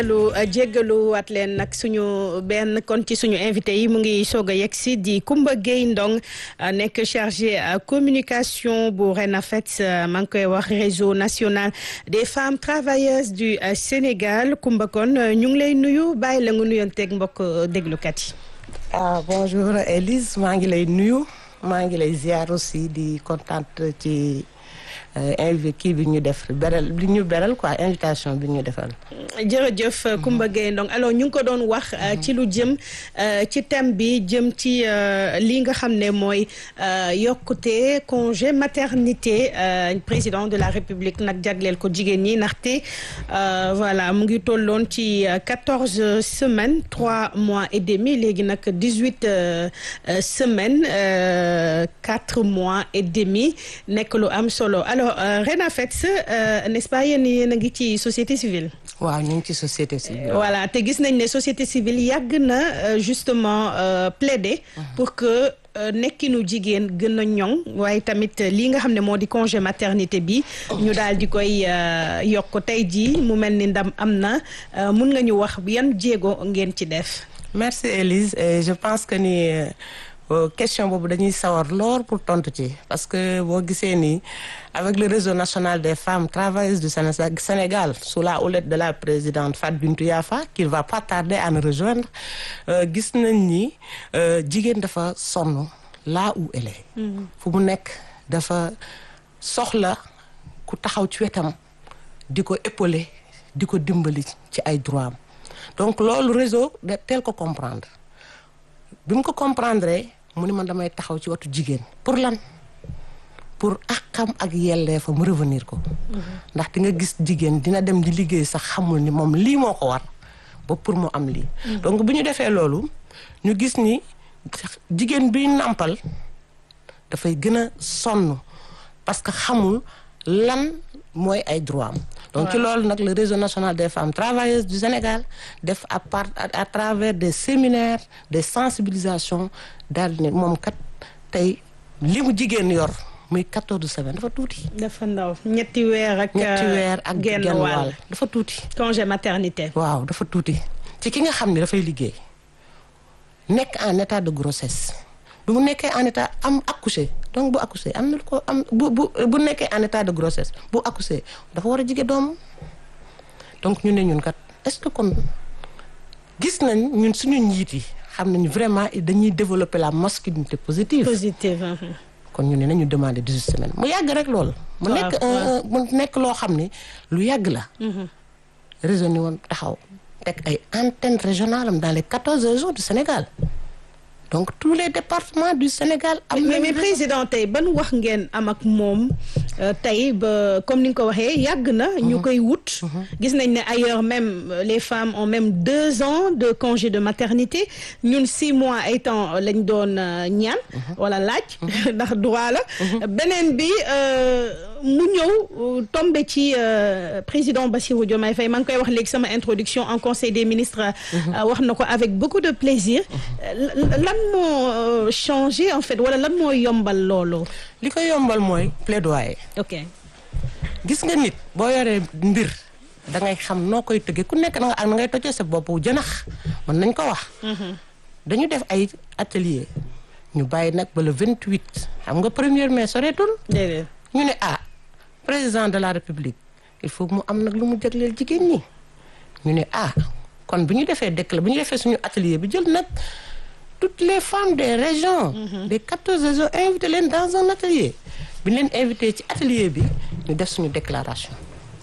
lu jéggalu waat leen nag suñu benn kon ci suñu invité yi mu ngi soog a yegg si di Coumba Gueye Ndong nekk chargé communication bu RENAFET maa ngi koy wax réseau national des femmes travailleuses du Sénégal Coumba kon ñu ngi lay nuyu bàyyi la nga nuyonteeg mbokk déglukat yi. ah bonjour Elise maa ngi lay nuyu maa ngi lay ziar aussi di contente ci. invité kii bi ñu def beral bi ñu beral quoi invitation bi ñu defal. jërëjëf Coumba Gueye Ndong alors ñu ngi ko doon wax ci lu jëm ci thème bi jëm ci li nga xam ne mooy yokkute congé maternité président de la république nag jagleel ko jigéen ñi ndaxte voilà mu ngi tolloon ci quatorze semaines trois mois et demi léegi nag dix-huit semaines quatre mois et demi nekk lu am solo alors RENAFET n'est-ce pas yéen yéen a ngi ci société civile. waaw ñu ngi ci société civile. voilà te gis nañ ne société civile yàgg na justement plaider. pour que nekkinu jigéen gën a ñoŋ waaye tamit lii nga xam ne moo di congé maternité bi. ñu daal di koy yokk tey jii mu mel ni ndam am na mun nga ñu wax yan jéego ngeen ci def. merci Elise et je pense que ni. question boobu dañuy sawar lool pour tontu ci parce que boo gisee nii avec le réseau national des femmes travailleuses du Sénégal sous la houlette de la présidente Fatou Bintou Yafa qui va pas tarder à nous rejoindre gis nañ ni jigéen dafa sonn là où elle est fu mu nekk dafa soxla ku taxaw ci wetam di ko épauler di ko dimbali ci ay droit am donc loolu réseau de teel ko comprendre bi mu ko comprendre mu ni man damay taxaw ci watu jigéen pour lan pour àqam ak yelleefam mu revenir ko ndax di nga gis jigéen dina dem di liggéey sax xamul ni moom lii moo ko war ba pour mu am lii donc bu ñu defee loolu ñu gis ni jigéen bi nàmpal dafay gën a sonn parce que xamul lan mooy ay droit am donc ci loolu nag le réseau national des femmes travailleuses du Sénégal def à part à travers des séminaires des sensibilisations daal ne moom kat tey li mu jigéen yor muy quatorze semaines dafa tuuti. dafa ndaw ñetti weer ak. ñetti weer ak genn wàll dafa tuuti. congé maternité. waaw dafa tuuti ci ki nga xam ne dafay liggéey nekk en état de grossesse bu mu nekkee en état am accouché donc bu accouché am na ko am bu bu bu nekkee en état de grossesse bu accouché dafa war a jige doom donc ñu ne ñun kat est-ce que kon gis nañ ñun suñu njiit yi xam nañ vraiment dañuy développer la masculinité positive. positive. kon ñu ne nañu demander dix-huit semaines mu yàgg rek loolu. mu nekk mu nekk loo xam ne lu yàgg la. réseau ni woon taxaw teg ay antennes régionales am dans les quatorze régions du Sénégal. donc tous les départements du Sénégal. am mais mais président tey ban wax ngeen am ak moom tey ba comme ni nga ko waxee yàgg na. ñu koy wut. gis nañ ne ailleurs même les femmes ont même deux ans de congé de maternité ñun six mois ay temps lañ doon ñaan. wala laaj. ndax droit la. beneen bi mu ñëw tombé ci président Bassirou Diomaye Faye maa ngi koy wax léegi sama introduction en conseil des ministres. wax na ko avec beaucoup de plaisir. lan moo changé en fait wala lan moo yombal loolu. li ko yombal mooy plaidoyer. ok gis nga nit boo yoree mbir da ngay xam noo koy tëggee ku nekk na nga ngay tojee sa bopp jënax mën nañ ko wax. dañu def ay atelier ñu bàyyi nag ba le 28 xam nga premier mai soreetul. déedéet ñu ne ah président de la république il faut mu am nag lu mu jagleel jigéen ñi ñu ne ah kon bu ñu defee décla bu ñu defee suñu atelier bi jël nag. toutes les femmes des régions des quatorze régions invité leen dans un atelier bi ñu leen invité ci atelier bi ñu def suñu déclaration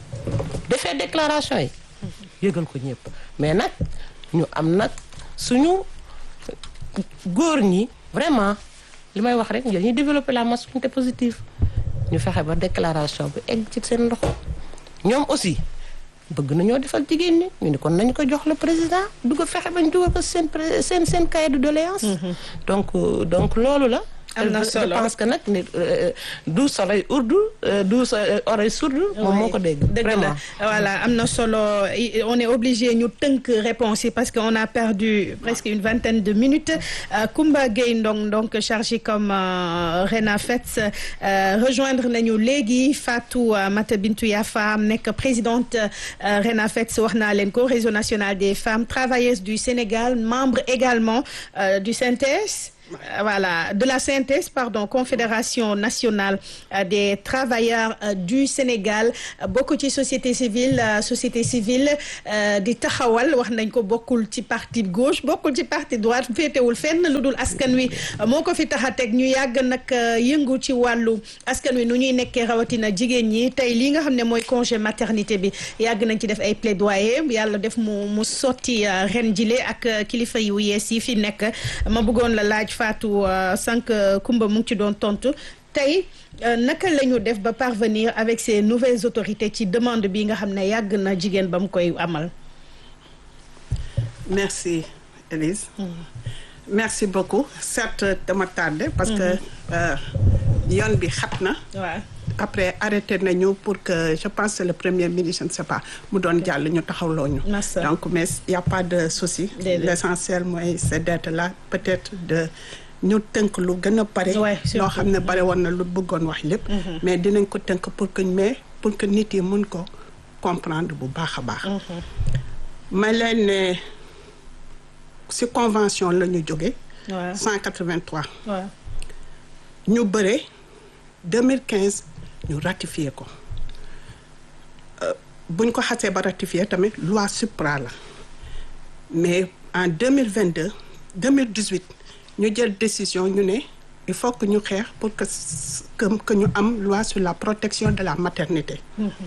defee déclaration yi yëgal ko ñëpp mais nag ñu am nag suñu góor ñi vraiment li may wax rek dañuy développer la masculinité positive ñu fexe ba déclaration bi egg ci seen ndox ñoom aussi bëgg nañoo defal jigéen ñi ñu ne kon nañu ko jox le président du ko fexe bañ dugal ko seen seen seen cahier de doléance donc donc loolu la am na je solo pense que nag nit du soleil urdu du oreille sourde moom moo ko dégg dëgg la vraiment voilà am na solo I- on est obligé ñu tënk réponse yi parce que on a perdu presque une vingtaine de minutes Euh, Koumba Gueye Ndong donc chargé comme euh, RENAFETS euh, rejoindre nañu léegi Fatou euh, Mata Bintou Yafa nekk présidente euh, RENAFETS wax naa leen ko réseau national des femmes travailleuses du Sénégal membre également euh, du CNTS Euh, voilà de la CNTS pardon confédération nationale euh, des travailleurs euh, du Sénégal bokk ci société civile euh, société civile euh, di taxawal wax nañ ko bokkul ci parti gauche bokkul ci parti droite féetewul fenn lu dul askan wi euh, moo ko fi tax a teg ñu yàgg nag euh, yëngu ci wàllu askan wi nu ñuy nekkee rawatina jigéen ñi tey li nga xam ne mooy congé maternité bi yàgg nañ ci def ay plaidoyer yàlla def mu mu sotti euh, ren jile ak euh, kilifa yu yees yi fi nekk ma bëggoon la laaj Fatou euh, sànq Kumba mu ngi ci doon tontu tey euh, naka la ñu def ba parvenir avec ces nouvelles autorités ci demande bi nga xam ne yàgg na jigéen ba mu koy amal. Merci, Elise. Merci beaucoup. Certes, dama tardé parce que euh, yoon bi xat na. waaw Après arrêté nañu pour que je pense que le premier ministre je ne sais pas mu doon jàll ñu taxawloo ñu. Massa. Donc mais il y a pas de souci. Déedéet. L'essentiel mooy c'est d'être là peut-être de ñu tënk lu gën a pare. Ouais, surtout. loo xam ne bare woon na lu bëggoon wax lépp. mais dinañ ko tënk pour que mais pour que nit yi mun ko comprendre bu baax a baax. ma leen ne ci convention la ñu jóge waaw 183 waaw ñu bëre 2015 ñu ratifié ko Euh, buñ ko xasee ba ratifié tamit loi supra la mais en 2022 2018 ñu jël décision ñu ne il faut que ñu xeex pour que s- que que ñu am loi sur la protection de la maternité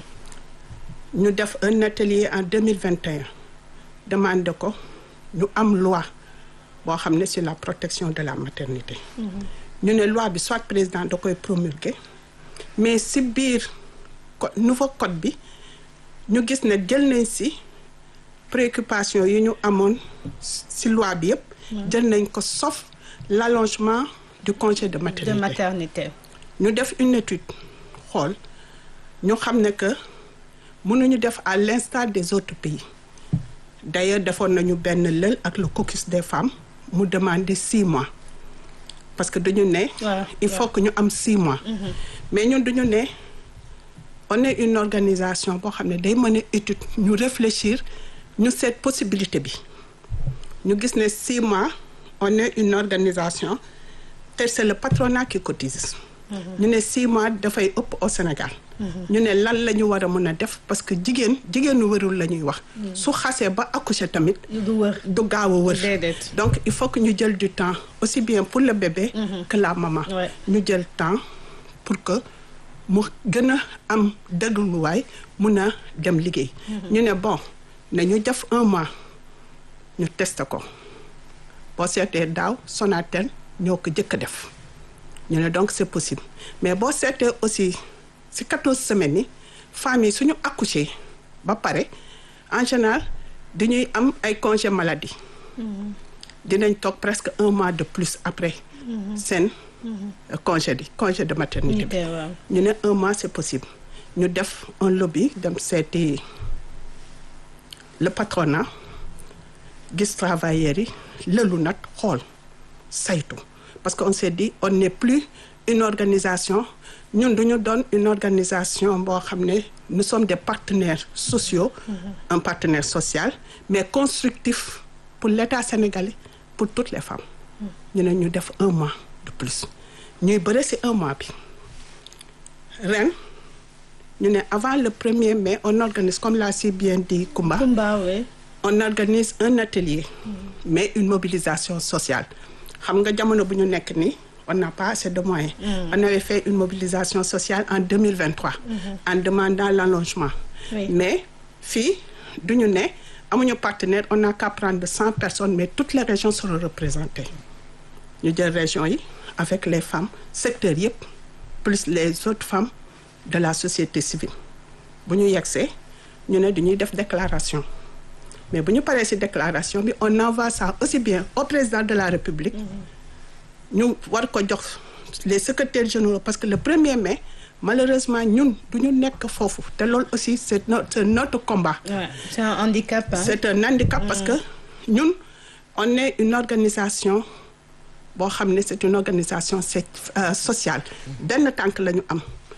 ñu def un atelier en 2021 demandé ko ñu am loi boo xam ne sur la protection de la maternité ñu ne loi bi soit président da koy promulguer mais si biir co nouveau code bi ñu gis ne jël nañ si préoccupation yi ñu amoon si loi bi yëpp jël nañ ko sauf l'allongement du congé de de maternité maternité. ñu def une étude xool ñu xam ne que mënuñu def à l'instar des autres pays d'ailleurs defoon nañu benn lël ak le caucus des femmes mu demander six mois parce que dañu ne waaw il faut que ñu am six mois mais ñun duñu ne on est une organisation boo xam ne day mën a étude ñu réfléchir ñu seet possibilité bi ñu gis ne six mois on est une organisation te c'est le patronat qui cotise ñu ne six mois dafay ëpp au Sénégal ñu ne lan la ñu war a mën a def parce que jigéen jigéenu wërul la ñuy wax su xasee ba accoucher tamit du wër. du gaaw a wër Déedéet. donc il faut que ñu jël du temps aussi bien pour le bébé que la maman Ouais. ñu jël temps pour que mu gën a am dégluwaay mun a dem liggéey ñu ne bon nañu def un mois ñu tester ko boo seetee daaw Sonatel ñoo ko jëkk a def ñu ne donc c'est possible mais boo seetee aussi ci quatorze semaines yi femmes yi suñu accoucher ba pare en général dañuy am ay congé maladie dinañ toog presque un mois de plus après seen euh, congé di congé de maternité bi waaw. ñu ne un mois c'est possible ñu def un lobby dem seeti le patronat gis travailleurs yi lëlu nag xool saytu parce que on s'est dit on n'est plus une organisation ñun duñu doon une organisation boo xam ne nous sommes des partenaires sociaux un partenaire social mais constructif pour l'État sénégalais pour toutes les femmes ñu ne ñu def un mois de plus ñuy bëre ci un mois bi ren ñu ne avant le premier mai on organise comme l'a si bien dit Koumba Kumba oui. on organise un atelier mais une mobilisation sociale xam nga jamono bu ñu nekk nii on n'a pas assez de moyens on avait fait une mobilisation sociale en 2023 en demandant l'allongement Oui. mais fii du ñu ne amuñu partenaire on n'a qu'à prendre cent personnes mais toutes les régions seront représentées ñu jël régions yi avec les femmes secteurs yëpp plus les autres femmes de la société civile bu ñu yegsee ñu ne dañuy def déclaration mais bu ñu paree ci déclaration bi on envoie ça aussi bien au président de la République ñu war ko jox les secrétaires généraux parce que le 1er mai malheureusement ñun du ñu nekk foofu te loolu aussi c'est notre c'est notre combat. Ouais, c'est un handicap. Hein? c'est un handicap parce que ñun on est une organisation boo xam ne c'est une organisation c'est euh, sociale benn tànk la ñu am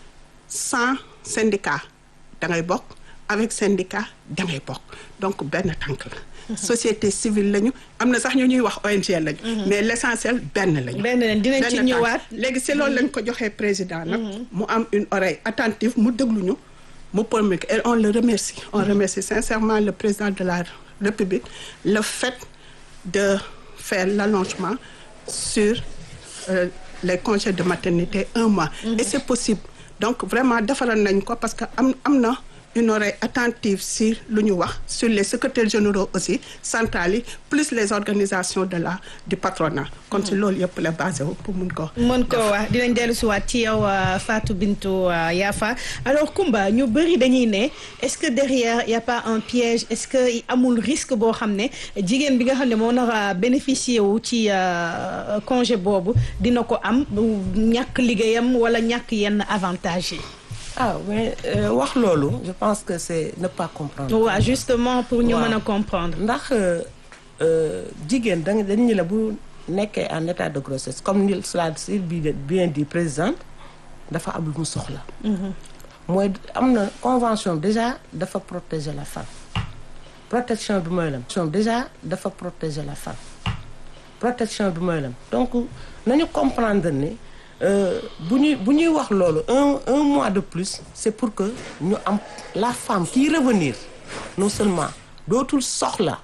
sans syndicat da ngay bokk avec syndicat da ngay bokk donc benn tànk la société civile lañu am na sax ñu ñuy wax ONG lañu mais l'essentiel benn lañu benn leen dinañ ci benn tànk. ñëwaat. léegi si loolu lañ ko joxee président nag mu am une oreille attentive mu déglu ñu mu promulguer et on le remercie on remercie sincèrement le président de la République le fait de faire l'allongement sur euh, les congés de maternité un mois et c'est possible donc vraiment defaral nañ ko parce que am am na une oreille attentive si lu ñu wax sur les secrétaires généraux aussi centrales yi plus les organisations de la du patronat kon si loolu yëpp la basé wu pour mun ko mën ko wax dinañ dellu si waat ci yow euh, Fatou Bintou euh, Yafa alors Koumba ñu bëri dañuy ne est-ce que derrière y a pas un piège est-ce que amul risque boo xam ne jigéen bi nga xam ne moo nar a bénéficier wu ci euh, congé boobu dina ko am bu ñàkk liggéeyam wala ñàkk yenn avantage yi. ah mais euh, wax loolu je pense que c'est ne pas comprendre. waaw justement pour ñu Waaw. mën a comprendre. ndax euh, jigéen da nga dañu la bu nekkee en état de grossesse comme ni cela si bien dit présidente dafa am lu mu soxla. mooy am na convention déjà dafa protéger la femme protection bi mooy lam convention déjà dafa protéger la femme protection bi mooy lam donc nañu comprendre ne euh, bu ñuy bu ñuy wax loolu un un mois de plus c'est pour que ñu am la femme qui revenir non seulement dootul soxla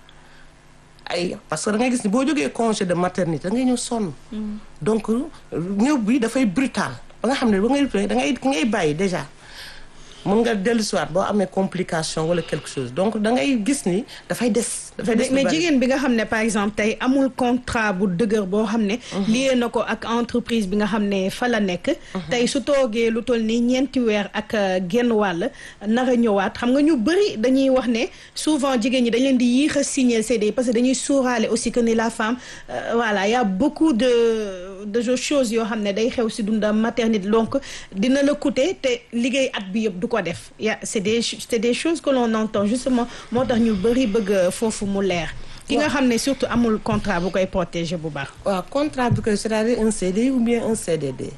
ay parce que da ngay gis ni boo jógee congé de maternité da ngay ñëw sonn donc ñëw bi dafay brutal ba nga xam ne ba ngay da ngay ngay bàyyi déjà mën nga dellu si waat boo amee complication wala quelque chose donc da ngay gis ni dafay des dafay des lu mais bari. jigéen bi nga xam ne par exemple tey amul contrat bu dëgër boo xam ne lié na ko ak entreprise bi nga xam ne fa la nekk tey su toogee lu toll nii ñeenti weer ak euh, genn wàll nar a ñëwaat xam nga ñu bëri dañuy wax ne souvent jigéen ñi dañ leen di yéex a signer CDI parce que dañuy suuraale aussi que ni la femme euh, voilà y a beaucoup de de choses yoo xam ne day xew si dundam maternité donc dina la coûter te liggéey at bi yëpp du ko def ya c'est des c'est des choses que l'on entend justement moo tax ñu bëri bëgg foofu mu leer ki nga xam ne surtout amul contrat bu koy protéger bu baax waaw contrat bi koy c'est-à-dire un CDI ou bien un CDD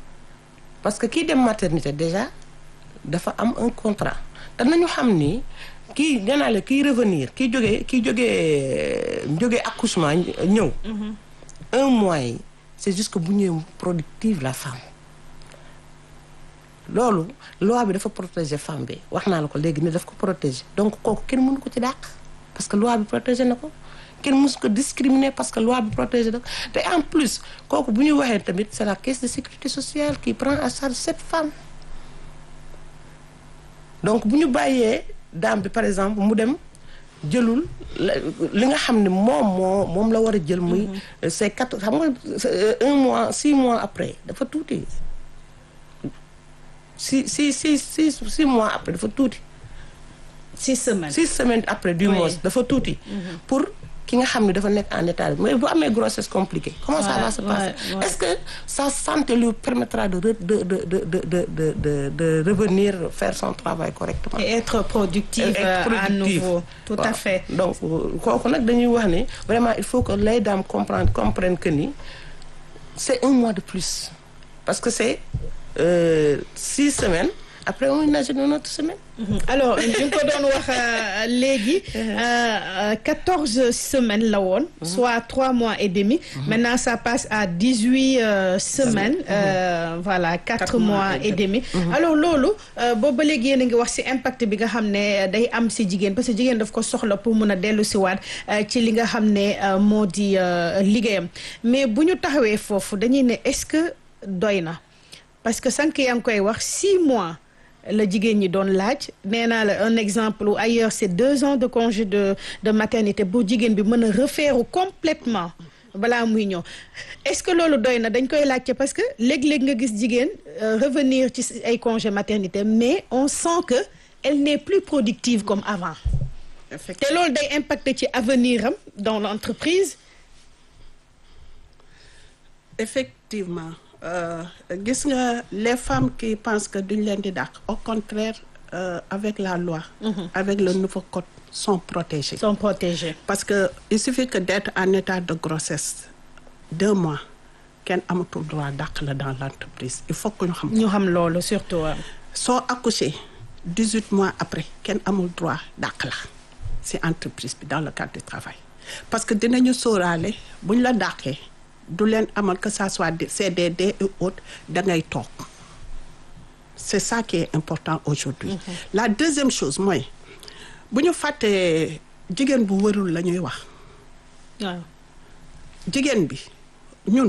parce que kii dem maternité déjà dafa am un contrat te nañu xam ni kii nee naa la kii revenir kii jógee kii jógee jógee accouchement ñëw un mois yi c'est juste que bu ñëwee productive la femme loolu loi bi dafa protéger femme bi wax naa la ko léegi ni daf ko protéger donc kooku kenn mënu ko ci dàq parce que loi bi protéger na ko kenn mësu ko discriminer parce que loi bi protéger na ko te en plus kooku bu ñu waxee tamit c'est la caisse de sécurité sociale qui prend en charge cette femme donc bu ñu bàyyee dame bi par exemple mu dem jëlul la- li nga xam ne moom moo moom la war a jël muy c'est quatre xam nga c'est un mois six mois après dafa tuuti six six six six six mois après dafa tuuti six semaines six semaines après du Oui. mois dafa tuuti pour ki nga xam ne dafa nekk en état de mais bu amee grossesse compliquée comment ça Ouais, va se passer ouais, ouais. est-ce que sa santé lui permettra de re- de de de de de de de de revenir faire son travail correctement et être productive être euh, à productive. nouveau tout à Waaw. fait donc kooku nag dañuy wax ni vraiment il faut que les dames comprendre comprennent que ni c'est un mois de plus parce que c'est euh, six semaines après on imagine une autre semaine Mhm. alors ñu ngi ko doon wax euh, léegi quatorze semaines la woon soit trois mois et demi maintenant ça passe à dix-huit euh, semaines euh, voilà quatre Quatre mois mois et demi alors loolu euh, boobu ba léegi yéen a ngi wax ci impact bi nga xam ne day am ci jigéen parce que jigéen daf ko soxla pour mun a dellu ci waat euh, ci li nga xam ne euh, moo di euh, liggéeyam mais bu ñu taxawee foofu dañuy ne est-ce que doy na parce que sànq yaa ngi koy wax six mois la jigéen ñi doon laaj nee naa la un exemple où ailleurs c'est deux ans de congé de de maternité bu jigéen bi mën a refaire complètement balaa muy ñëw est-ce que loolu doy na dañ koy laajte parce que léeg-léeg nga gis jigéen euh, revenir ci ay congé maternité mais on sent que elle n'est plus productive comme avant te effectivement loolu day impacter ci avenir am dans l'entreprise effectivement Euh, gis nga les femmes qui pensent que duñ leen di dàq au contraire euh, avec la loi avec le nouveau code sont protégées sont protégés. parce que il suffit que d'être en état de grossesse deux mois kenn amatul droit dàq la dans l'entreprise il faut que ñu xam ko ñu xam loolu surtout. waaw. soo accouché dix-huit mois après kenn amul droit dàq la ci entreprise bi dans le cadre du travail parce que dinañu sóoraale bu ñu la dàqee du leen amal que ça soit des CDD et autres da ngay toog c'est ça qui est important aujourd'hui la deuxième chose mooy bu ñu fàttee jigéen bu wërul la ñuy wax waaw. jigéen bi